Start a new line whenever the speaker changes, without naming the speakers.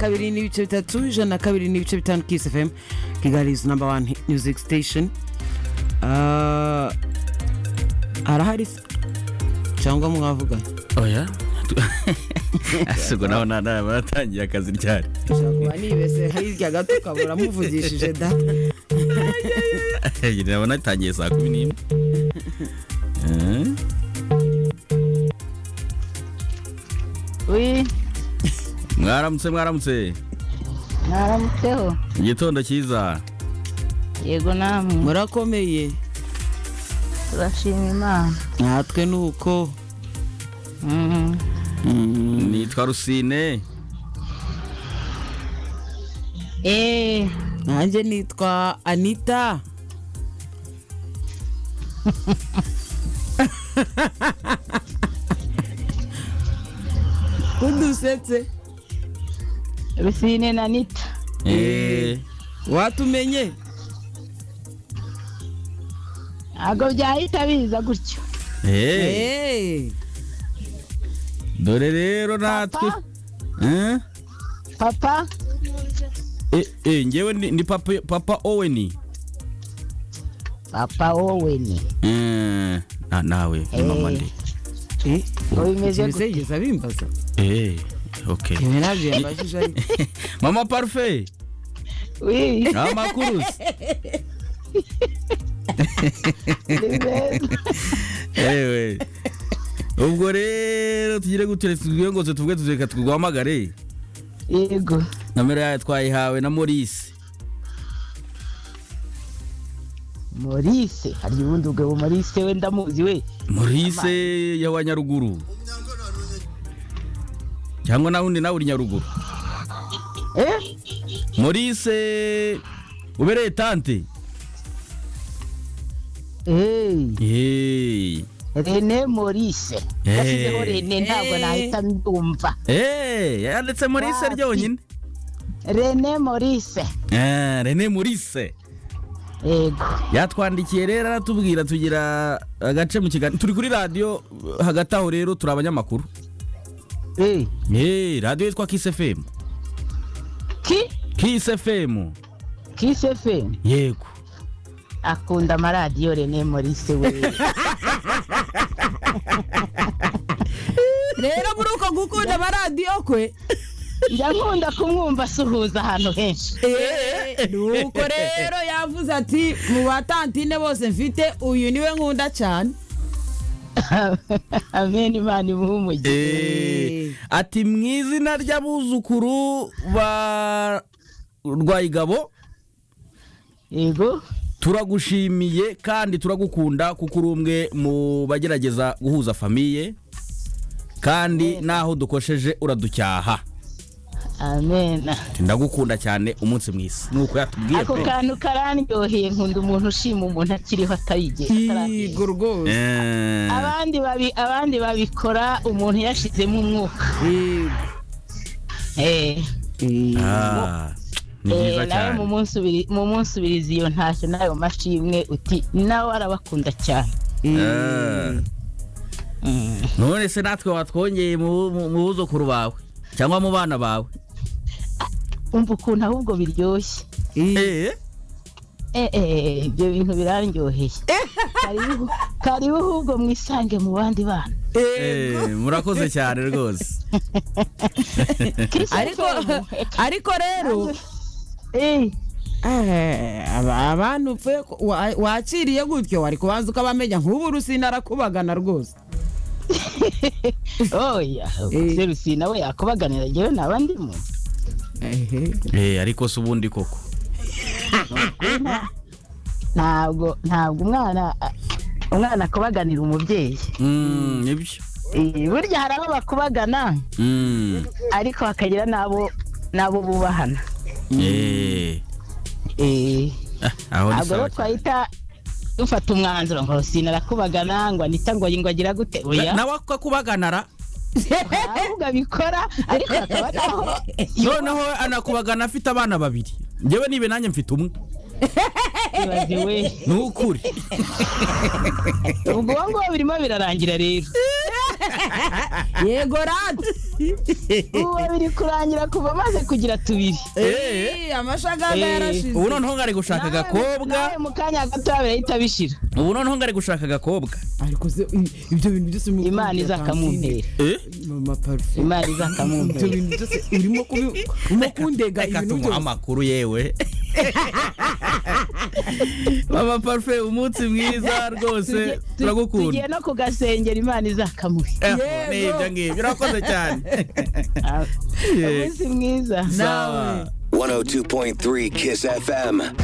kabiri n'ibice bitatu ijana na kabiri n'ibice bitanu kisi fm kigali izi namba wani music station Ah, harahari se cyangwa mwavuga
oya asigo nawe nta batangiye akazi ryari
nshobora nibese hirya gato ukabura muvugishije da
nabona atangiye saa kumi n'imwe Eh,
wi
mwaramutse mwaramutse
mwaramutseho
igitondo cyiza
yego namwe
murakomeye
turashima imana
natwe ni uko
Mhm.
nitwa rusine
Eh,
nanjye nitwa anita udusetse
rusine na nita
Eh,
watumenye
ntabwo byahita biza gutyo
eh,
Eh,
dore rero natwe
papa
Eh?
papa
Eh, eh, ngewe ni ni papa papa oweni
papa wowe ni
Eh, na- nawe ni mama ndi
eh,
Ngo bimeze
ikintu
gute?
yigeze abimbaza
Eh, okay
ibi ntabyo yambajije ariko
mama parufe
wi
amakuru se.
ni beza
ewe ubwo rero tugire guturetse tubwiye ngo tuvuge tuzeka tuguhamagare
yego
nomero yayo twayihawe na maurice
morise hari ubundi bugabo morise we ndamuzi we
maurice y'abanyaruguru cyangwa nawe undi nawe uri nyaruguru
eh
maurice ubereye tante
hey
Hey.
rene morise
Eh.
yashyizeho rene ntabwo
Eh.
nahita mbyumva
Eh, yanditse maurice
Wapi?
ryonyine
rene morise
Eh, rene maurice
yego
yatwandikiye rero aratubwira tugira agace mu kiganiro turi kuri radiyo eh, hagati aho rero turi abanyamakuru
eh
Eh, radiyo yitwa kisi fm
ki
kisi fm
kiss fm
yego
akunda amaradiyo rene morise we
rero muri uko gukunda amaradiyo kwe
njya nkunda kumwumva asuhuza ahantu henshi
nuko rero yavuze ati mu batantine bose mfite uyu niwe nkunda cyane
amen imana imuhe umugisha
Eh, ati mu izina ry'abuzukuru ba rwayigabo
yego
turagushimiye kandi turagukunda kuko uri umwe mu bagerageza guhuza famiye kandi n'aho dukosheje uraducyaha
amen
Ati, ndagukunda cyane umunsi mwiza nuko yatubwiye
ako
pe.
kantu karandyoheye nkunda umuntu ushima umuntu akiriho atayige
yego rwose
Eh,
abandi babi abandi babikora umuntu yashizemo umwuka
Yego.
eh
ah, ni
eh,
byiza
nawe
cyane
mu munsi ubiri- mu munsi ubiriza iyo ntashyo nawe mashimwe uti nawe arabakunda cyane
Eh. none se natwe watwongeye mu mu- mu buzukuru bawe cyangwa mu bana bawe
umva ukuntu ahubwo biryoshye
Eh,
Eh,
Eh, eh, ibyo bintu birandyoheye karibu karibu ahubwo mwisange mu bandi bana
eh, murakoze cyane rwose
Kiss
ariko
FM.
ariko rero
Eh,
eh, aba- abantu upfuye ko- wa- wakiriye gutyo wari kubanza ukabamenya nk'ubu rusina arakubagana rwose
oya
Eh.
serusi nawe yakubaganira njyewe naba ndimo
Ehe.
Eh, ariko si ubundi koko
ntabwo ntabwo umwana umwana akubaganira umubyeyi
Mm, nibyo
Eh, burya hari abo bakubagana
Mm,
ariko hakagira n'abo n'abo bubahana
eh,
Eh,
ah, aho ni
ntabwo rero
sawa cyane.
twahita dufata umwanzuro ngo rusina arakubagana ngo anita ngo ngo agira gute oya
Na- nawe akakubaganara
ahubwo abikora ariko akaba ataho
noneho anakubagana afite abana babiri njyewe nibe nanjye mfite umwe
yibaziwe
ni ukuri
ubwo uwo nguwo birimo birarangira rero
yego radi
ubu biri kurangira kuva amaze kugira tubiri
Eh,
amashaganga
Eh,
yarashize
ubu noneho ngari gushaka agakobwa
nawe mu kanya gato birahita bishira
ubu noneho ngari gushaka agakobwa
ariko se i- ibyo bintu byose urimo
imana
kubigira
izakamumpera
Eh?
Francine. mama parufe
imana
ibyo
izakamumpera
bintu byose urimo kubi urimo kundega
reka
ibintu
tumuhe
byose
amakuru yewe mama parufe umunsi mwiza rwose
Tu- tugiye
turagukunda
no kugasengera imana izakamuhe
Eh,
Yego.
ni ibyo ngibyo urakoze cyane
umunsi mwiza
Sawa.
102.3 Kiss FM.